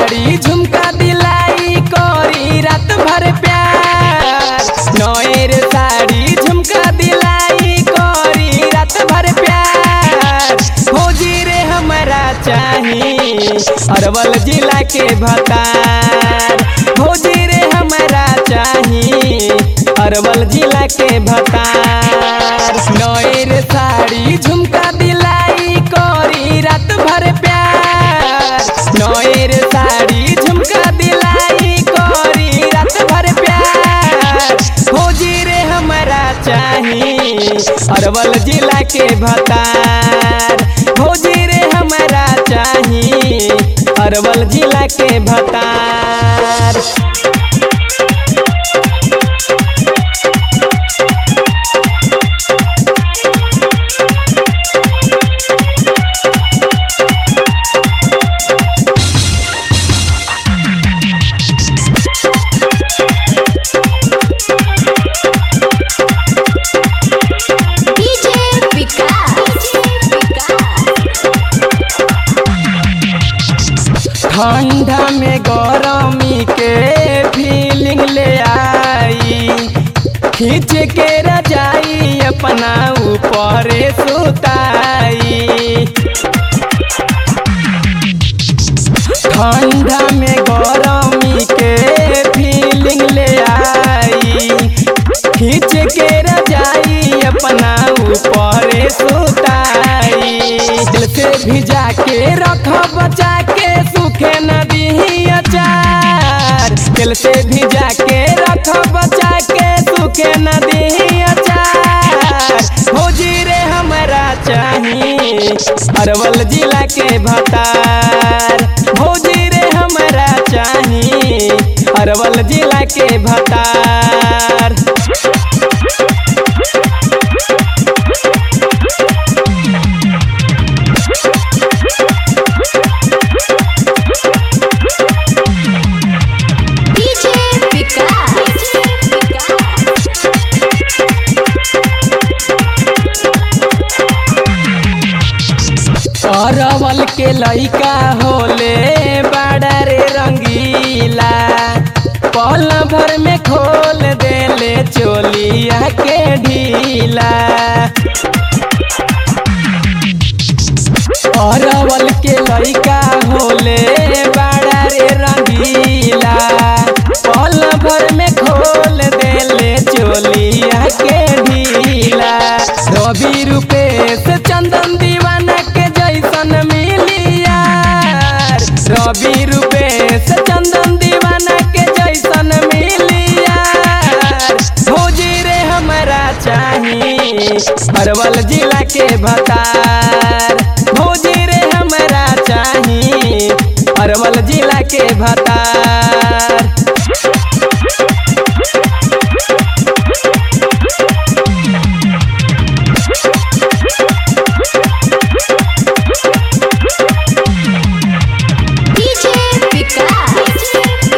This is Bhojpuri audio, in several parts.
साड़ी झुमका दिलाई करी रात भर प्यार नौर साड़ी झुमका दिलाई करी रात भर प्यार फौजी रे हमारा चाही अरवल जिला के भतार फौजी रे हमारा चाही अरवल जिला के भतार नौर साड़ी झुमका दिलाई करी रात भर प्यार नौर साड़ी झुमका दिलाई करी रात भर प्यार फौजी रे हमारा चाही अरवल जिला के भतार फौजी रे हमारा चाही अरवल जिला के भतार डीजे विकास ठंडा में गरमी के फीलिंग ले आई खींच के रजाई अपना ऊपर सुताई ठंडा में गरमी के फीलिंग ले आई खींच के रजाई अपना ऊपर सुताई दिल से भिजा के रख बचा के सूखे नदी अचार दिल से भिजा के रख बचा के सूखे नदी अचार फौजी रे हमारा चाही अरवल जिला के भतार भौजी रे हमारा चाही अरवल जिला के भतार डीजे विकास अरवल के लइका होले बड़ा रे रंगीला पल भर में खोल देले चोलिया के ढीला अरवल के लइका होले बड़ा रे रंगीला पल भर में खोल देले चोलिया के ढीला रवि रूपेश चंदन दीवाना के जैसन मिलिया रवि रूपेश चंदन दीवाना के जैसन मिलिया भौजी रे हमारा चाही अरवल जिला के भतार भौजी रे हमारा चाही अरवल जिला के भतार डीजे विकास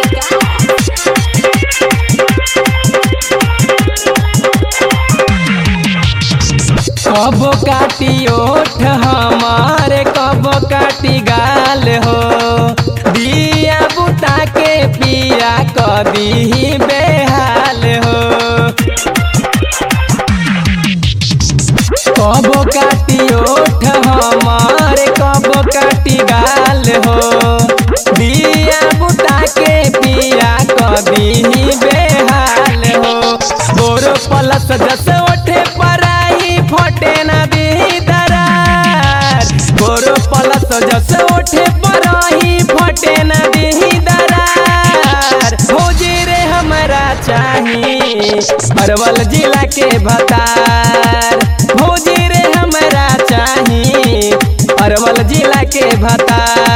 कब काटी ओठ हमारे कब काटी गाल हो दिया बुता के पिया कदी बेहाल हो कब काटी ओठ हमारे कब काटी गाल हो दिया बुता के पिया कदी बेहाल हो गोरो पलस जस ओठे पराई फटे न दी दरार गोरो पलस जस ओठे पराई फटे न दी दरार भौजी रे हमारा चाही अरवल जिला के भतार भौजी रे हमारा चाही अरवल जिला के भतार